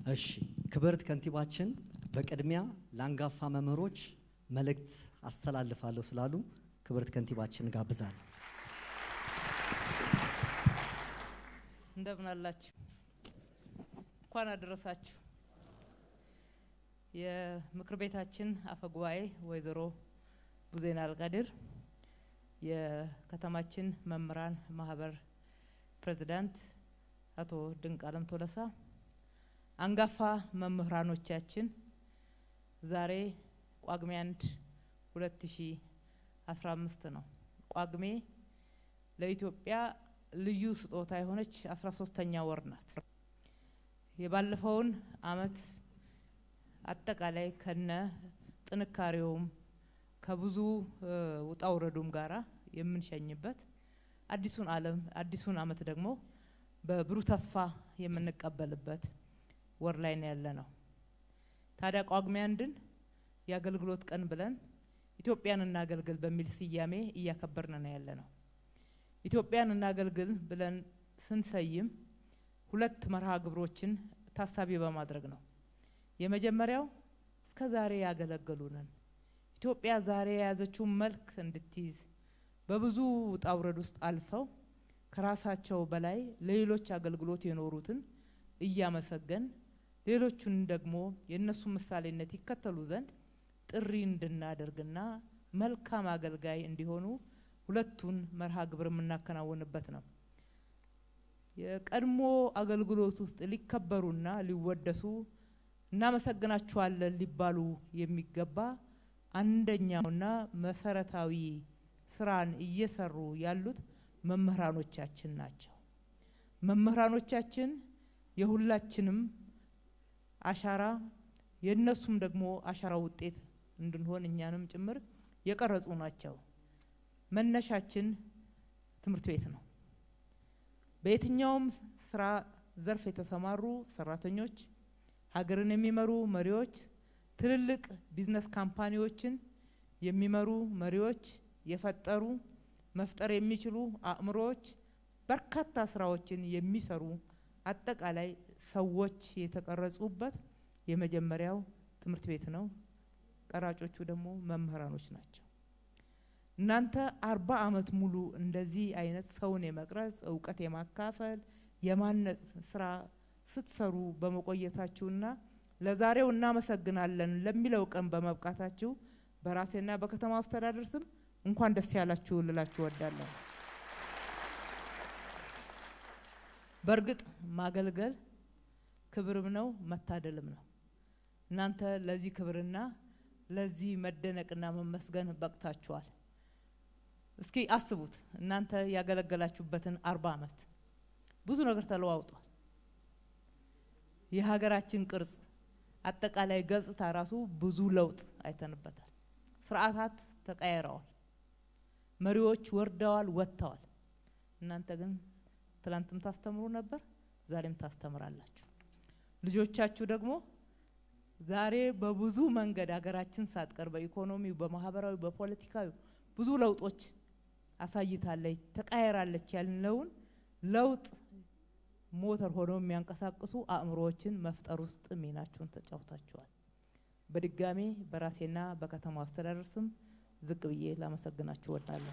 እሺ ክብርት ከንቲባችን በቅድሚያ ለአንጋፋ መምህሮች መልእክት አስተላልፋለሁ ስላሉ ክብርት ከንቲባችን ጋብዛለሁ። እንደምን አላችሁ? እንኳን አደረሳችሁ። የምክር ቤታችን አፈ ጉባኤ ወይዘሮ ቡዜና አልቃድር፣ የከተማችን መምህራን ማህበር ፕሬዚዳንት አቶ ድንቅ አለም ቶለሳ፣ አንጋፋ መምህራኖቻችን ዛሬ ጳጉሜ አንድ ሁለት ሺ አስራ አምስት ነው። ጳጉሜ ለኢትዮጵያ ልዩ ስጦታ የሆነች አስራ ሶስተኛ ወር ናት። የባለፈውን አመት አጠቃላይ ከነ ጥንካሬውም ከብዙ ውጣ ውረዱም ጋራ የምንሸኝበት አዲሱን ዓለም አዲሱን አመት ደግሞ በብሩህ ተስፋ የምንቀበልበት ወር ላይ ነው ያለ ነው። ታዲያ ጳጉሜ አንድን የአገልግሎት ቀን ብለን ኢትዮጵያን እናገልግል በሚል ስያሜ እያከበርን ነው ያለ ነው። ኢትዮጵያን እናገልግል ብለን ስንሰይም ሁለት መርሃ ግብሮችን ታሳቢ በማድረግ ነው። የመጀመሪያው እስከ ዛሬ ያገለገሉንን ኢትዮጵያ ዛሬ የያዘችውን መልክ እንድትይዝ በብዙ ውጣ ውረድ ውስጥ አልፈው ከራሳቸው በላይ ለሌሎች አገልግሎት የኖሩትን እያመሰገን ሌሎቹን ደግሞ የእነሱ ምሳሌነት ይከተሉ ዘንድ ጥሪ እንድናደርግና መልካም አገልጋይ እንዲሆኑ ሁለቱን መርሃ ግብር የምናከናውንበት ነው። የቀድሞ አገልግሎት ውስጥ ሊከበሩና ሊወደሱ እናመሰግናችኋለን ሊባሉ የሚገባ አንደኛውና መሰረታዊ ስራን እየሰሩ ያሉት መምህራኖቻችን ናቸው። መምህራኖቻችን የሁላችንም አሻራ የእነሱም ደግሞ አሻራ ውጤት እንድንሆን እኛንም ጭምር የቀረጹ ናቸው። መነሻችን ትምህርት ቤት ነው። በየትኛውም ስራ ዘርፍ የተሰማሩ ሰራተኞች፣ ሀገርን የሚመሩ መሪዎች፣ ትልልቅ ቢዝነስ ካምፓኒዎችን የሚመሩ መሪዎች፣ የፈጠሩ መፍጠር የሚችሉ አእምሮዎች፣ በርካታ ስራዎችን የሚሰሩ አጠቃላይ ሰዎች የተቀረጹበት የመጀመሪያው ትምህርት ቤት ነው። ቀራጮቹ ደግሞ መምህራኖች ናቸው። እናንተ አርባ አመት ሙሉ እንደዚህ አይነት ሰውን የመቅረጽ እውቀት የማካፈል የማነጽ ስራ ስትሰሩ በመቆየታችሁና ለዛሬው እናመሰግናለን ለሚለው ቀን በመብቃታችሁ በራሴና በከተማ አስተዳደር ስም እንኳን ደስ ያላችሁ ልላችሁ ወዳለሁ። በእርግጥ ማገልገል ክብርም ነው መታደልም ነው። እናንተ ለዚህ ክብርና ለዚህ መደነቅና መመስገን በቅታችኋል። እስኪ አስቡት እናንተ ያገለገላችሁበትን አርባ አመት ብዙ ነገር ተለዋውጧል። የሀገራችን ቅርጽ አጠቃላይ ገጽታ ራሱ ብዙ ለውጥ አይተንበታል። ስርዓታት ተቀያይረዋል። መሪዎች ወርደዋል፣ ወጥተዋል። እናንተ ግን ትላንትም ታስተምሩ ነበር፣ ዛሬም ታስተምራላችሁ። ልጆቻችሁ ደግሞ ዛሬ በብዙ መንገድ ሀገራችን ሳትቀር በኢኮኖሚው፣ በማህበራዊ፣ በፖለቲካዊ ብዙ ለውጦች አሳይታለች፣ ተቃየራለች ያልነውን ለውጥ ሞተር ሆነው የሚያንቀሳቅሱ አእምሮዎችን መፍጠር ውስጥ ሚናችሁን ተጫውታችኋል። በድጋሜ በራሴና በከተማው አስተዳደር ስም ዝቅ ብዬ ላመሰግናችሁ ወዳለሁ።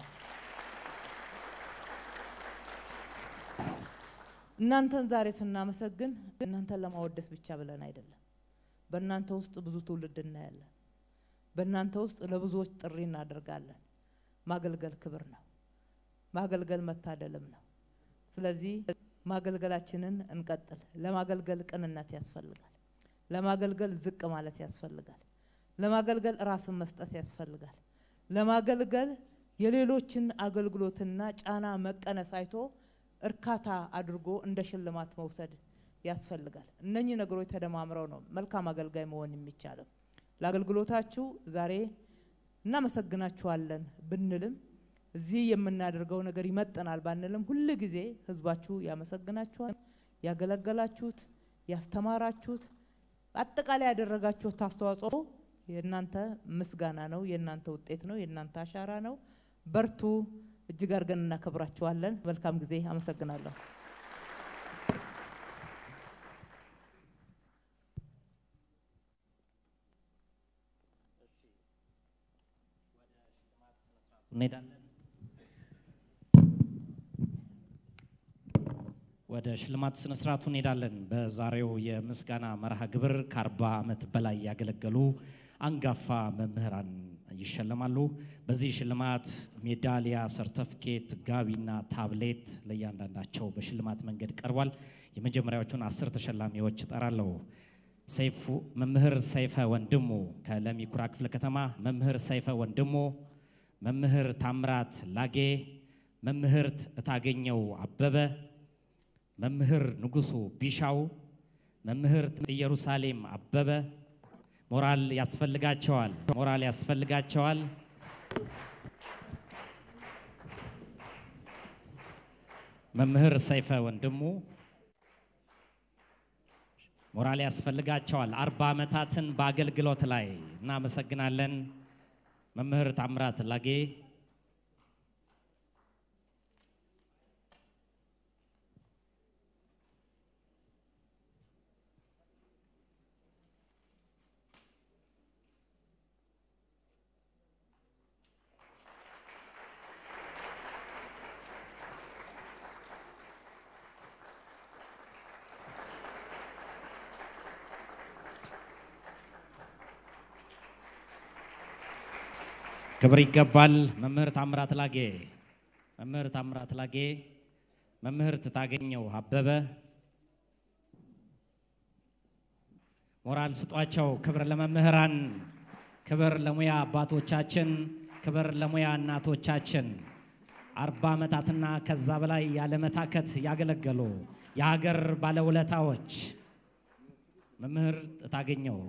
እናንተን ዛሬ ስናመሰግን እናንተን ለማወደስ ብቻ ብለን አይደለም። በእናንተ ውስጥ ብዙ ትውልድ እናያለን። በእናንተ ውስጥ ለብዙዎች ጥሪ እናደርጋለን። ማገልገል ክብር ነው። ማገልገል መታደልም ነው። ስለዚህ ማገልገላችንን እንቀጥል። ለማገልገል ቅንነት ያስፈልጋል። ለማገልገል ዝቅ ማለት ያስፈልጋል። ለማገልገል ራስን መስጠት ያስፈልጋል። ለማገልገል የሌሎችን አገልግሎትና ጫና መቀነስ አይቶ እርካታ አድርጎ እንደ ሽልማት መውሰድ ያስፈልጋል። እነኚህ ነገሮች ተደማምረው ነው መልካም አገልጋይ መሆን የሚቻለው። ለአገልግሎታችሁ ዛሬ እናመሰግናችኋለን ብንልም እዚህ የምናደርገው ነገር ይመጠናል ባንልም ሁል ጊዜ ህዝባችሁ ያመሰግናችኋል። ያገለገላችሁት፣ ያስተማራችሁት፣ አጠቃላይ ያደረጋችሁት አስተዋጽኦ የእናንተ ምስጋና ነው፣ የእናንተ ውጤት ነው፣ የእናንተ አሻራ ነው። በርቱ። እጅግ አድርገን እናከብራችኋለን። መልካም ጊዜ። አመሰግናለሁ። እንሄዳለን። ወደ ሽልማት ስነ ስርዓቱ እንሄዳለን። በዛሬው የምስጋና መርሃ ግብር ከአርባ ዓመት በላይ ያገለገሉ አንጋፋ መምህራን ይሸለማሉ። በዚህ ሽልማት ሜዳሊያ፣ ሰርተፍኬት፣ ጋቢና ታብሌት ለእያንዳንዳቸው በሽልማት መንገድ ቀርቧል። የመጀመሪያዎቹን አስር ተሸላሚዎች እጠራለሁ። ሰይፉ መምህር ሰይፈ ወንድሙ ከለሚ ኩራ ክፍለ ከተማ፣ መምህር ሰይፈ ወንድሙ፣ መምህር ታምራት ላጌ፣ መምህርት እታገኘው አበበ፣ መምህር ንጉሱ ቢሻው፣ መምህርት ኢየሩሳሌም አበበ። ሞራል ያስፈልጋቸዋል፣ ሞራል ያስፈልጋቸዋል። መምህር ሰይፈ ወንድሙ ሞራል ያስፈልጋቸዋል። አርባ ዓመታትን በአገልግሎት ላይ እናመሰግናለን። መምህር ታምራት ላጌ ክብር ይገባል። መምህር ታምራት ላጌ መምህር ታምራት ላጌ መምህርት ታገኘው አበበ ሞራል ስጧቸው። ክብር ለመምህራን፣ ክብር ለሙያ አባቶቻችን፣ ክብር ለሙያ እናቶቻችን አርባ ዓመታትና ከዛ በላይ ያለመታከት ያገለገሉ የሀገር ባለውለታዎች መምህር ታገኘው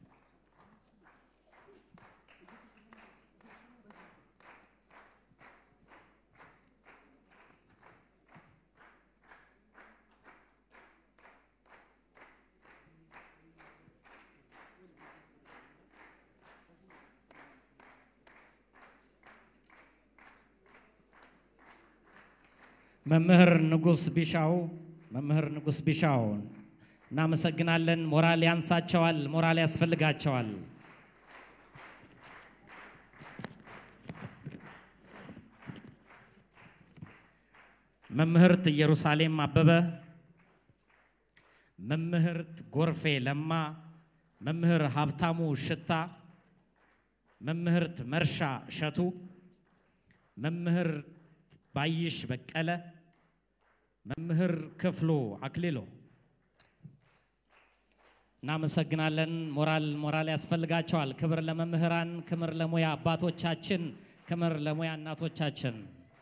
መምህር ንጉስ ቢሻው መምህር ንጉስ ቢሻው እናመሰግናለን። ሞራል ያንሳቸዋል፣ ሞራል ያስፈልጋቸዋል። መምህርት ኢየሩሳሌም አበበ፣ መምህርት ጎርፌ ለማ፣ መምህር ሀብታሙ ሽታ፣ መምህርት መርሻ እሸቱ፣ መምህር ባይሽ በቀለ፣ መምህር ክፍሉ አክሊሎ እናመሰግናለን። ሞራል ሞራል ያስፈልጋቸዋል። ክብር ለመምህራን፣ ክብር ለሙያ አባቶቻችን፣ ክብር ለሙያ እናቶቻችን።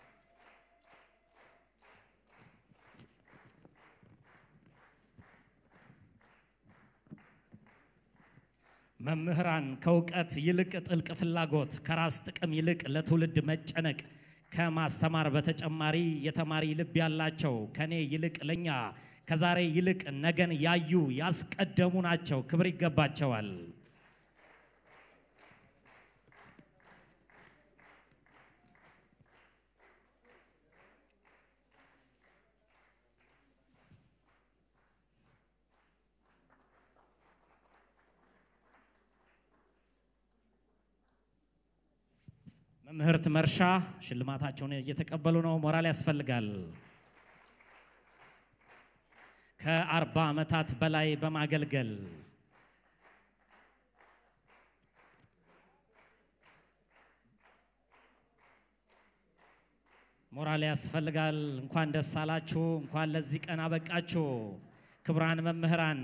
መምህራን ከእውቀት ይልቅ ጥልቅ ፍላጎት፣ ከራስ ጥቅም ይልቅ ለትውልድ መጨነቅ ከማስተማር በተጨማሪ የተማሪ ልብ ያላቸው ከኔ ይልቅ ለኛ ከዛሬ ይልቅ ነገን ያዩ ያስቀደሙ ናቸው። ክብር ይገባቸዋል። መምህርት መርሻ ሽልማታቸውን እየተቀበሉ ነው። ሞራል ያስፈልጋል። ከአርባ ዓመታት በላይ በማገልገል ሞራል ያስፈልጋል። እንኳን ደስ አላችሁ፣ እንኳን ለዚህ ቀን አበቃችሁ። ክቡራን መምህራን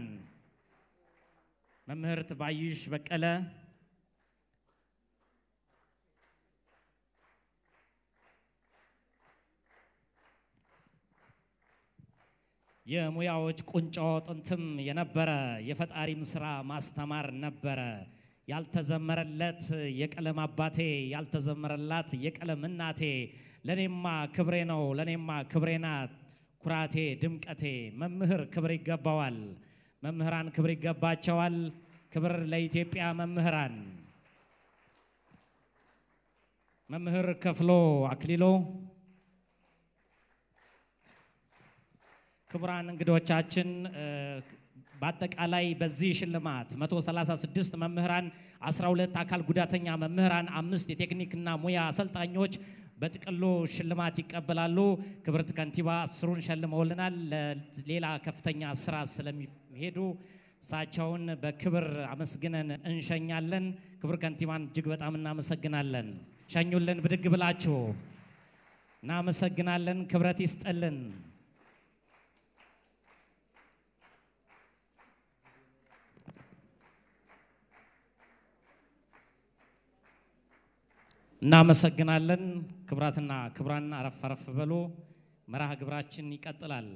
መምህርት ባይሽ በቀለ የሙያዎች ቁንጮ ጥንትም የነበረ የፈጣሪም ስራ ማስተማር ነበረ። ያልተዘመረለት የቀለም አባቴ ያልተዘመረላት የቀለም እናቴ ለኔማ ክብሬ ነው ለኔማ ክብሬ ናት ኩራቴ ድምቀቴ። መምህር ክብር ይገባዋል። መምህራን ክብር ይገባቸዋል። ክብር ለኢትዮጵያ መምህራን። መምህር ከፍሎ አክሊሎ ክቡራን እንግዶቻችን በአጠቃላይ በዚህ ሽልማት 136 መምህራን፣ 12 አካል ጉዳተኛ መምህራን፣ አምስት የቴክኒክና ሙያ አሰልጣኞች በጥቅሉ ሽልማት ይቀበላሉ። ክብርት ከንቲባ አስሩን ሸልመውልናል። ለሌላ ከፍተኛ ስራ ስለሚሄዱ እሳቸውን በክብር አመስግነን እንሸኛለን። ክብር ከንቲባን እጅግ በጣም እናመሰግናለን። ሸኙልን ብድግ ብላችሁ። እናመሰግናለን። ክብረት ይስጠልን። እናመሰግናለን። ክብራትና ክብራን አረፍ አረፍ በሉ። መርሃ ግብራችን ይቀጥላል።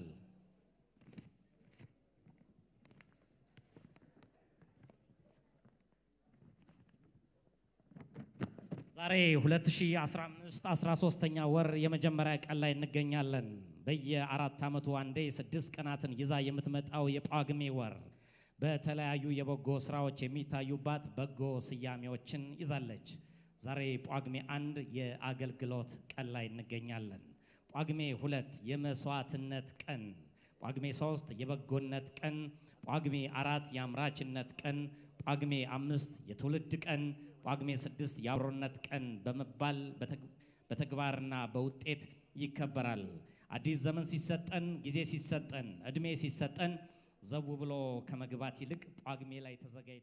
ዛሬ 2015 13ኛ ወር የመጀመሪያ ቀን ላይ እንገኛለን። በየአራት ዓመቱ አንዴ ስድስት ቀናትን ይዛ የምትመጣው የጳጉሜ ወር በተለያዩ የበጎ ስራዎች የሚታዩባት በጎ ስያሜዎችን ይዛለች። ዛሬ ጳጉሜ አንድ የአገልግሎት ቀን ላይ እንገኛለን። ጳጉሜ ሁለት የመስዋዕትነት ቀን፣ ጳጉሜ ሶስት የበጎነት ቀን፣ ጳጉሜ አራት የአምራችነት ቀን፣ ጳጉሜ አምስት የትውልድ ቀን፣ ጳጉሜ ስድስት የአብሮነት ቀን በመባል በተግባርና በውጤት ይከበራል። አዲስ ዘመን ሲሰጠን፣ ጊዜ ሲሰጠን፣ እድሜ ሲሰጠን ዘው ብሎ ከመግባት ይልቅ ጳጉሜ ላይ ተዘጋጅቶ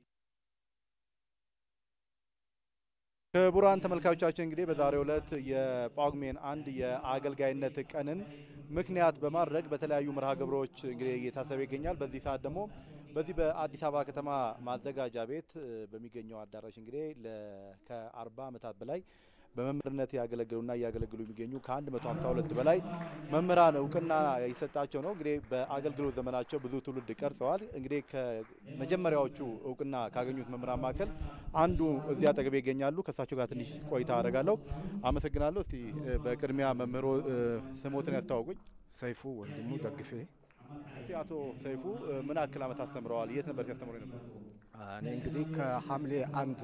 ክቡራን ተመልካቾቻችን እንግዲህ በዛሬው ዕለት የጳጉሜን አንድ የአገልጋይነት ቀንን ምክንያት በማድረግ በተለያዩ መርሃ ግብሮች እንግዲህ እየታሰበ ይገኛል። በዚህ ሰዓት ደግሞ በዚህ በአዲስ አበባ ከተማ ማዘጋጃ ቤት በሚገኘው አዳራሽ እንግዲህ ከአርባ ዓመታት በላይ በመምህርነት ያገለግሉና እያገለግሉ የሚገኙ ከ152 በላይ መምህራን እውቅና የሰጣቸው ነው። እንግዲህ በአገልግሎት ዘመናቸው ብዙ ትውልድ ቀርጸዋል። እንግዲህ ከመጀመሪያዎቹ እውቅና ካገኙት መምህራን መካከል አንዱ እዚህ አጠገቤ ይገኛሉ። ከእሳቸው ጋር ትንሽ ቆይታ አደርጋለሁ። አመሰግናለሁ። እስቲ በቅድሚያ መምህሮ ስሞትን ያስተዋውቁኝ። ሰይፉ ወንድሙ ደግፌ። እስቲ አቶ ሰይፉ ምን ያክል ዓመት አስተምረዋል? የት ነበር ሲያስተምሩ ነበር? እኔ እንግዲህ ከሐምሌ አንድ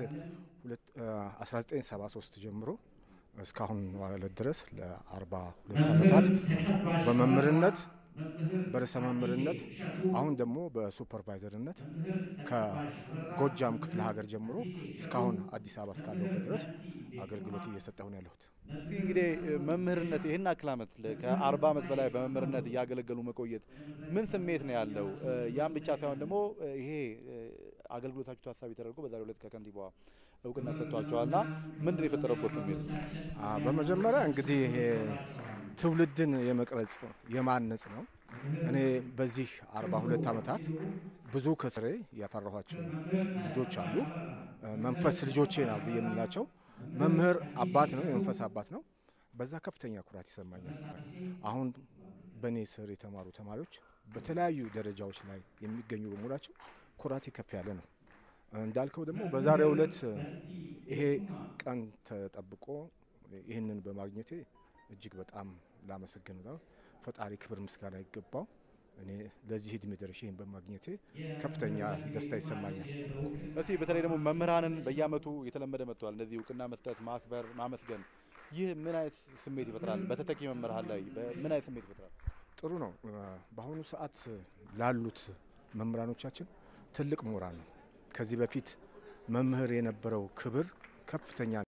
1973 ጀምሮ እስካሁን ዋለት ድረስ ለ42 ዓመታት በመምህርነት በርዕሰ መምህርነት አሁን ደግሞ በሱፐርቫይዘርነት ከጎጃም ክፍለ ሀገር ጀምሮ እስካሁን አዲስ አበባ እስካለሁበት ድረስ አገልግሎት እየሰጠሁ ነው ያለሁት። እስቲ እንግዲህ መምህርነት ይህን ያክል ዓመት ከአርባ ዓመት በላይ በመምህርነት እያገለገሉ መቆየት ምን ስሜት ነው ያለው? ያም ብቻ ሳይሆን ደግሞ ይሄ አገልግሎታችሁ ታሳቢ ተደርጎ በዛሬው ዕለት ከከንቲባዋ እውቅና ሰጥቷቸዋልና ምንድን ነው የፈጠረበት ስሜት? በመጀመሪያ እንግዲህ ይሄ ትውልድን የመቅረጽ የማነጽ ነው። እኔ በዚህ አርባ ሁለት ዓመታት ብዙ ከስሬ ያፈራኋቸው ልጆች አሉ። መንፈስ ልጆቼ ነው ብዬ የምላቸው መምህር አባት ነው፣ የመንፈስ አባት ነው። በዛ ከፍተኛ ኩራት ይሰማኛል። አሁን በእኔ ስር የተማሩ ተማሪዎች በተለያዩ ደረጃዎች ላይ የሚገኙ በሙላቸው ኩራቴ ከፍ ያለ ነው። እንዳልከው ደግሞ በዛሬው ዕለት ይሄ ቀን ተጠብቆ ይህንን በማግኘቴ እጅግ በጣም ላመሰግን ነው። ፈጣሪ ክብር ምስጋና ይገባው። እኔ ለዚህ እድሜ ደርሼ ይህን በማግኘቴ ከፍተኛ ደስታ ይሰማኛል። እስቲ በተለይ ደግሞ መምህራንን በየዓመቱ የተለመደ መጥተዋል። እንደዚህ እውቅና መስጠት፣ ማክበር፣ ማመስገን ይህ ምን አይነት ስሜት ይፈጥራል? በተተኪ መምህራን ላይ ምን አይነት ስሜት ይፈጥራል? ጥሩ ነው። በአሁኑ ሰዓት ላሉት መምህራኖቻችን ትልቅ ሞራል ነው። ከዚህ በፊት መምህር የነበረው ክብር ከፍተኛ